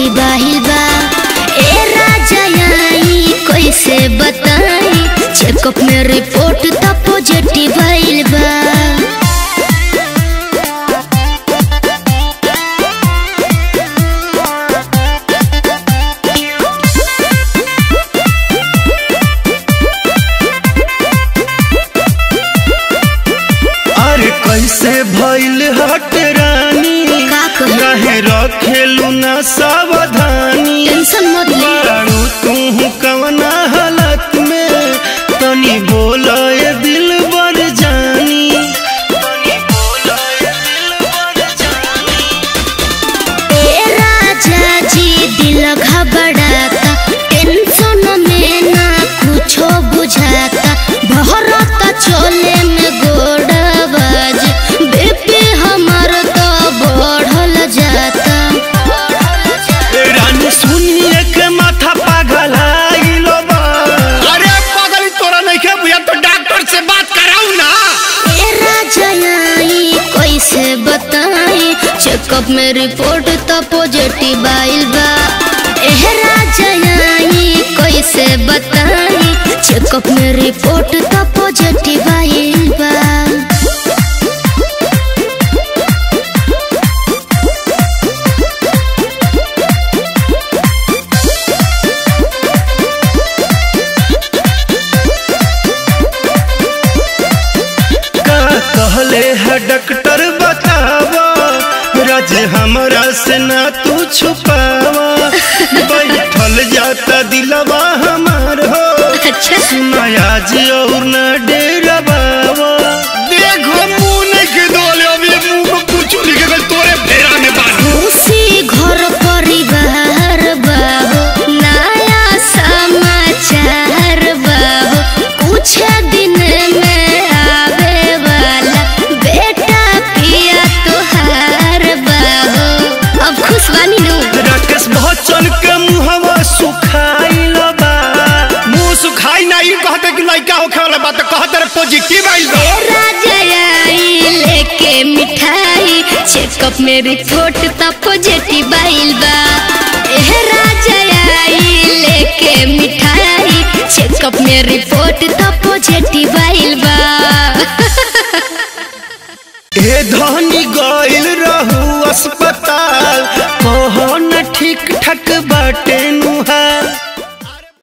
बाहिल बा ए राजा आई कैसे बताई चेकअप में रिपोर्ट तो पॉजिटिव आइल बा अरे कैसे भइल हट रानी का कही? रहे रखेलू ना सावधानी टेंशन मत ले बारू तू कवना हालत में तनी बोल ये दिल बर जानी तनी बोल ये दिल बर जानी ए राजा जी दिल घबराता टेंशन में ना कुछो बुझाता भरत चले में गोड़बाज बीपी हमर तो बढ़ल जाता ए रानी सुनिए के माथा पागल आइलो बा अरे पागल तोरा नहीं के भैया तो डॉक्टर से बात कराऊ ना ए राजा आई कैसे बताई चेकअप में रिपोर्ट तो पॉजिटिव आइल बा एह राजा आई कैसे बताई चेकअप में रिपोर्ट तो पॉजिटिव आइल बा का कहले है डॉक्टर बतावा राज हमरा से ना तू छुपावा बैठल जाता दिलवा हमार हो अच्छा सुनाया जी और न डेरवावा देखो मुंह नहीं के दोले अभी मुंह में कुछ लिखे गल तोरे फेरा में बानी खुशी घर परिवार बाहो नया समाचार बाहो कुछ दिन में आवे वाला बेटा पिया तोहार बाहो अब खुश बानी नु राकेश बच्चन के मुहवा सुखाइल बा मुंह सुखाई ना ई कहते कि लड़का होखे वाला बात कहते रे पॉजिटिव आइल बा ए राजा आई लेके मिठाई चेकअप में रिपोर्ट तो पॉजिटिव आइल बा एह राजा आई लेके मिठाई चेकअप में रिपोर्ट तो पॉजिटिव आइल बा ए धनी गइल रहू अस्पताल कहो न ठीक ठाक बाटे